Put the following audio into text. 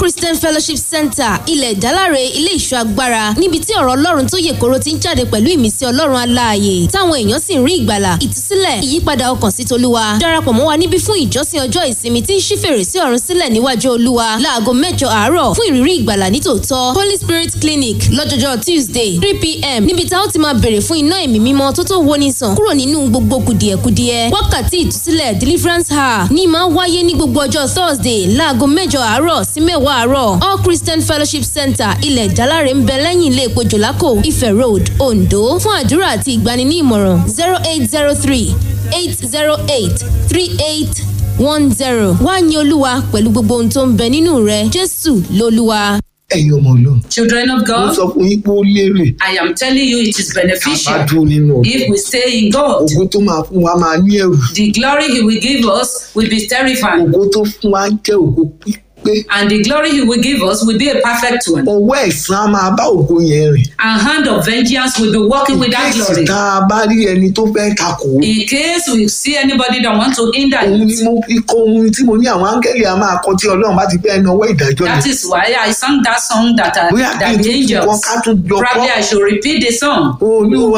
christian fellowship center ilẹ̀ ìdáláre ilé ìṣọ́ agbára níbi tí ọ̀rọ̀ ọlọ́run tó yè koro ti ń jáde pẹ̀lú ìmísí ọlọ́run aláàyè táwọn èèyàn sì ń rí ìgbàlà ìtúsílẹ̀ ìyípadà ọkàn sí tolúwa darapọ̀ mọ́ wa níbí fún ìjọsìn ọjọ́ ìsinmi tí ń ṣí fèrèsé ọ̀run sílẹ̀ níwájú olúwa láago mẹ́jọ àárọ̀ fún ìrírí ìgbàlà nítòótọ́ holy spirit clinic lọ́jọ́jọ́ tuesday three pm níbi tá ó ti máa bèrè fún iná ẹ̀mí mímọ́ tó tó woni sàn kúrò nínú gbogbo kùdìẹ̀kudiẹ wákàtí ìtúsílẹ̀ deliverance hour ní máa wáyé ní gbogbo ọjọ́ thursday láago mẹ́jọ àárọ̀ sí mẹ́wàá àárọ̀ all christian fellowship center ilẹ̀ ìdáláre ń bẹ lẹ́yìn ilé epo jòlákò ifẹ̀ road ondo fún àdúrà àti ìgbani ní ìmọ̀ràn zero eight zero three eight zero eight three eight one zero wá ní olúwa pẹ̀lú gbogbo ohun tó ń bẹ nínú rẹ jésù lolúwa. ẹ̀yin ọmọ ọlọ́run Children of mo God, sọ fún yín pé ó lérè I am telling you it is bá beneficial dúró nínú ọ̀dọ̀ if we stay in God. ògo tó máa fún wa máa ní ẹrù The glory He will give us will be terrifying, ògo tó fún wa jẹ́ ògo pípé and the glory He will give us will be a perfect one. ọwọ́ ẹ̀san á máa bá ògo yẹn rìn And hand of vengeance will be working with that kéèsì glory. tá a bá rí ẹni tó fẹ́ takò ó In case we see anybody that want to hinder òun ni it, mo fi kọ ohun tí mo ní àwọn áńgẹ́lì a máa kọ tí ọlọ́run bá ti fẹ́ náwó ìdájọ́ that yẹn is why I sang that song that, uh, bóyá kí that n the tún kọ angels. ká tún jọ kọ́ Probably I should repeat the song. olúwa